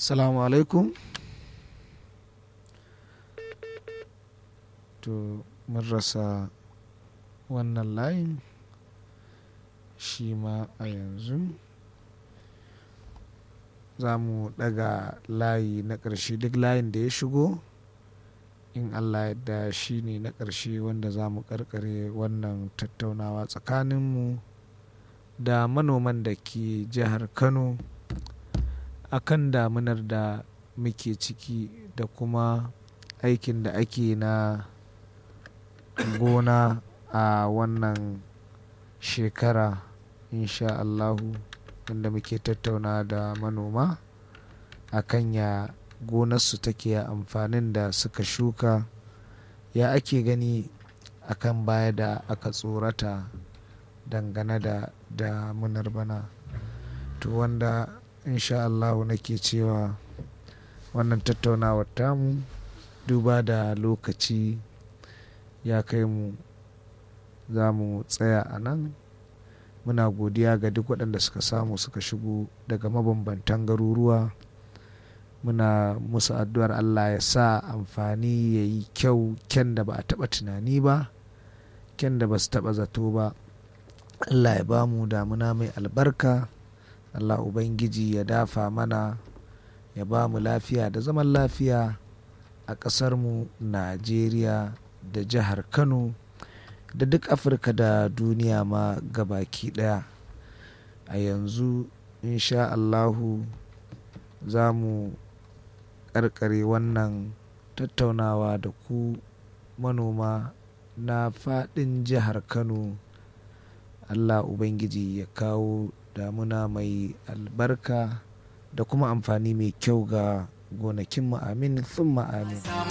salamu alaikum to mun rasa wannan layin shi ma a yanzu za mu daga layi na ƙarshe duk layin da ya shigo in allah yadda shi ne na ƙarshe wanda za mu ƙarƙare wannan tattaunawa tsakaninmu da manoman da ke jihar kano akan damunar da muke ciki da kuma aikin da ake na gona a wannan shekara insha Allahu wanda muke tattauna da manoma akan ya gonarsu take amfanin da suka shuka ya ake gani akan baya da aka tsorata dangane da damunar bana to wanda insha Allahu nake cewa wannan tattaunawar tamu duba da lokaci ya kai mu za mu tsaya a nan muna godiya ga duk waɗanda suka samu suka shigo daga mabambantan garuruwa muna musu addu'ar allah ya sa amfani ya yi kyau kyan da ba a taɓa tunani ba kyan da ba su taɓa zato ba allah ya ba mu damuna mai albarka allah ubangiji ya dafa mana ya ba mu lafiya da zaman lafiya a ƙasarmu najeriya da jihar kano da duk afirka da duniya ma gabaki daya a yanzu insha allahu za mu karkare wannan tattaunawa da ku manoma na fadin jihar kano allah ubangiji ya kawo damuna mai albarka da kuma amfani mai kyau ga gonakin amin sun amin